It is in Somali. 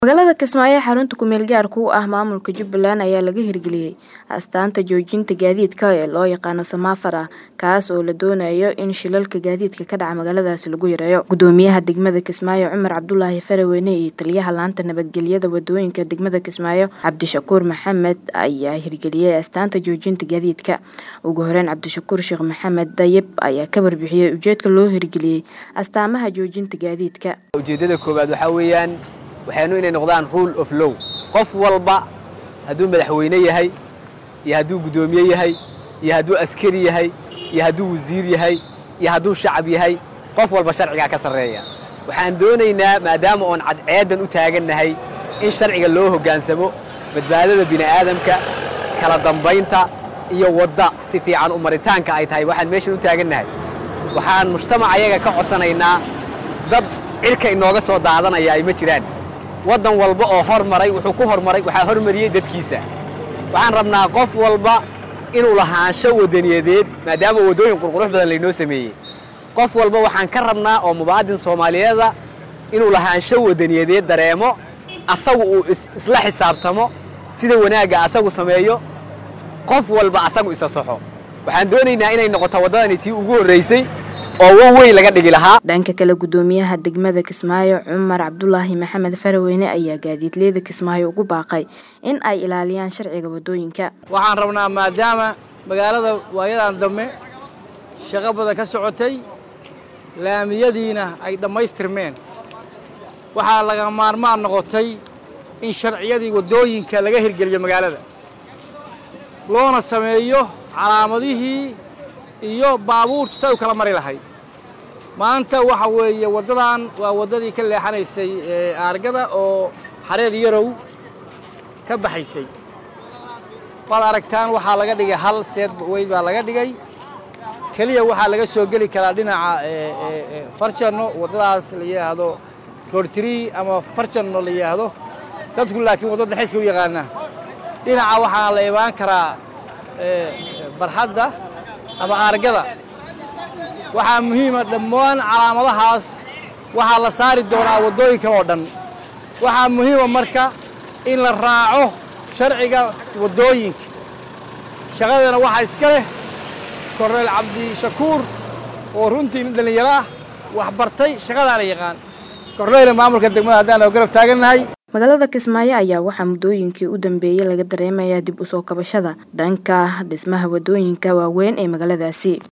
Magaalada Kismaayo ee xarunta ku meel gaarka u ah maamulka Jubbaland ayaa laga hirgeliyay astaanta joojinta gaadiidka ee loo yaqaan Samaafara kaas oo la doonayo in shilalka gaadiidka ka dhaca magaaladaasi lagu yareeyo. Gudoomiyaha degmada Kismaayo Cumar Cabdulaahi Faraweyne iyo taliyaha laanta nabadgelyada wadooyinka degmada Kismaayo Cabdishakuur Maxamed ayaa hirgeliyay astaanta joojinta gaadiidka. Ugu horeyn Cabdishakuur Sheekh Maxamed Dayib ayaa ka warbixiyay ujeedka loo hirgeliyay astaamaha joojinta gaadiidka. ujeeddada koowaad waxaa weeyaan waxaynu inay noqdaan rule of law qof walba hadduu madaxweyne yahay iyo hadduu guddoomiye yahay iyo hadduu askari yahay iyo hadduu wasiir yahay iyo hadduu shacab yahay qof walba sharcigaa ka sarreeya waxaan doonaynaa maadaama oon cadceeddan u taagannahay in sharciga loo hoggaansamo badbaadada bini'aadamka kala dambaynta iyo wadda si fiican u maritaanka ay tahay waxaan meeshan u taagannahay waxaan mujtamac ayaga ka codsanaynaa dad cirka inooga soo daadanaya ay ma jiraan waddan walba oo hormaray wuxuu ku hormaray waxaa hormariyey dadkiisa waxaan rabnaa qof walba inuu lahaansho waddaniyadeed maadaama waddooyin qurqurux badan laynoo sameeyey qof walba waxaan ka rabnaa oo mubaadin soomaaliyeeda inuu lahaansho waddaniyadeed dareemo asagu uu isla xisaabtamo sida wanaagga asagu sameeyo qof walba asagu isa saxo waxaan doonaynaa inay noqoto waddadani tii ugu horraysay oo wow weyn laga dhigi lahaa dhanka kale gudoomiyaha degmada Kismaayo Cumar Cabdulaahi Maxamed Faraweyne ayaa gaadiidleyda Kismaayo ugu baaqay in ay ilaaliyaan sharciga wadooyinka waxaan rabnaa maadaama magaalada waayadan dambe shaqo badan ka socotay laamiyadiina ay dhammaystirmeen waxaa laga maarmaan noqotay in sharciyadii waddooyinka laga hirgeliyo magaalada loona sameeyo calaamadihii iyo baabuurtu say u kala mari lahayd maanta waxa weeye waddadan waa waddadii ka leexanaysay aargada oo xareed yarow ka baxaysay waad aragtaan waxaa laga dhigay hal seed weyd baa laga dhigay keliya waxaa laga soo geli karaa dhinaca farjanno waddadaas la yidhaahdo roortrii ama farjanno la yidhaahdo dadku laakiin waddada xeska u yaqaana dhinaca waxaa la imaan karaa barxadda ama aargada waxaa muhiima dhammaan calaamadahaas waxaa la saari doonaa waddooyinka oo dhan waxaa muhiima marka in la raaco sharciga waddooyinka shaqadana waxaa iska leh korneyl cabdishakuur oo runtii nin dhallinyaro ah wax bartay shaqadaana yaqaan korneyla maamulka degmada haddaan oo garab taagannahay magaalada Kismaayo ayaa waxaa muddooyinkii u dambeeyay laga dareemayaa dib u soo kabashada dhanka dhismaha wadooyinka waaweyn ee magaaladaasi